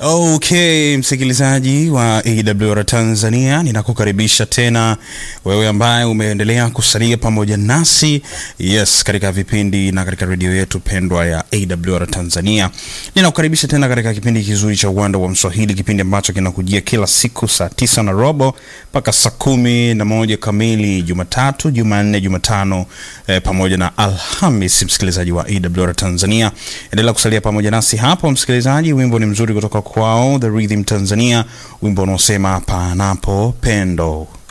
Okay, msikilizaji wa AWR Tanzania, ninakukaribisha tena wewe ambaye umeendelea kusalia pamoja nasi yes, katika vipindi na katika redio yetu pendwa ya AWR Tanzania. Ninakukaribisha tena katika kipindi kizuri cha Uwanda wa Mswahili, kipindi ambacho kinakujia kila siku saa tisa na robo mpaka saa kumi na moja kamili Jumatatu, Jumanne, Jumatano eh, pamoja na Alhamis. Msikilizaji wa AWR Tanzania, endelea kusalia pamoja nasi hapo msikilizaji. Wimbo ni mzuri kutoka kwao The Rhythm Tanzania, wimbo unaosema panapo pendo.